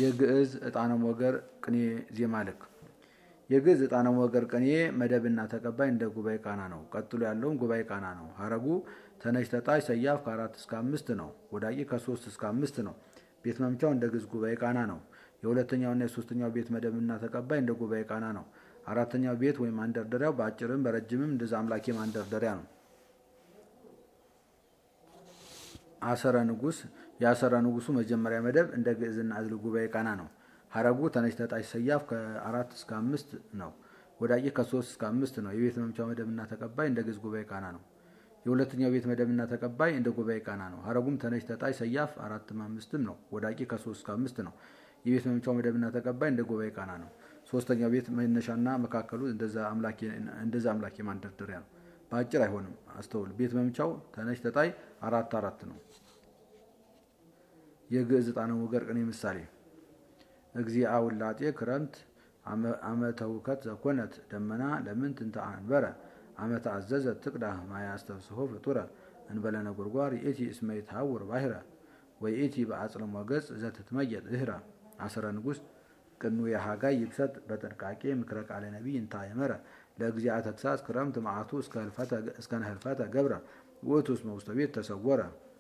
የግዕዝ ዕጣነ ሞገር ቅኔ ዜማ ልክ የግዕዝ ዕጣነ ሞገር ቅኔ መደብና ተቀባይ እንደ ጉባኤ ቃና ነው። ቀጥሎ ያለውም ጉባኤ ቃና ነው። ሀረጉ ተነሽ ተጣሽ ሰያፍ ከአራት እስከ አምስት ነው። ወዳቂ ከሶስት እስከ አምስት ነው። ቤት መምቻው እንደ ግዕዝ ጉባኤ ቃና ነው። የሁለተኛውና የሶስተኛው ቤት መደብና ተቀባይ እንደ ጉባኤ ቃና ነው። አራተኛው ቤት ወይም ማንደርደሪያው በአጭርም በረጅምም እንደዛ አምላኬ ማንደርደሪያ ነው። አሰረ ንጉስ የአሰረ ንጉሱ መጀመሪያ መደብ እንደ ግዕዝና ዕዝል ጉባኤ ቃና ነው። ሀረጉ ተነሽ ተጣሽ ሰያፍ ከአራት እስከ አምስት ነው። ወዳቂ ከሶስት እስከ አምስት ነው። የቤት መምቻው መደብና ተቀባይ እንደ ግዕዝ ጉባኤ ቃና ነው። የሁለተኛው ቤት መደብና ተቀባይ እንደ ጉባኤ ቃና ነው። ሀረጉም ተነሽ ተጣሽ ሰያፍ አራትም አምስትም ነው። ወዳቂ ከሶስት እስከ አምስት ነው። የቤት መምቻው መደብና ተቀባይ እንደ ጉባኤ ቃና ነው። ሶስተኛው ቤት መነሻና መካከሉ እንደዛ አምላኬ ማንደርደሪያ ነው። በአጭር አይሆንም። አስተውል። ቤት መምቻው ተነሽ ተጣይ አራት አራት ነው። የግዕዝ ዕጣነ ሞገር ቅኔ ምሳሌ እግዚአ ውላጤ ክረምት አመተ ውከት ዘኮነት ደመና ለምን ትንተ አንበረ አመተ አዘዘት ትቅዳ ማያስተብስሆ ፍጡረ እንበለ ነጎድጓድ ይእቲ እስመ ይትሃውር ባሕረ ወይእቲ በአጽልሞ ገጽ ዘትትመየጥ ድህረ አስረ ንጉሥ ቅኑ የሃጋይ ይብሰጥ በጥንቃቄ ምክረ ቃለ ነቢይ እንታ የመረ ለእግዚአ ተግሳጽ ክረምት መዓቱ እስከ ህልፈተ ገብረ ውእቱ እስመ ውስተ ቤት ተሰወረ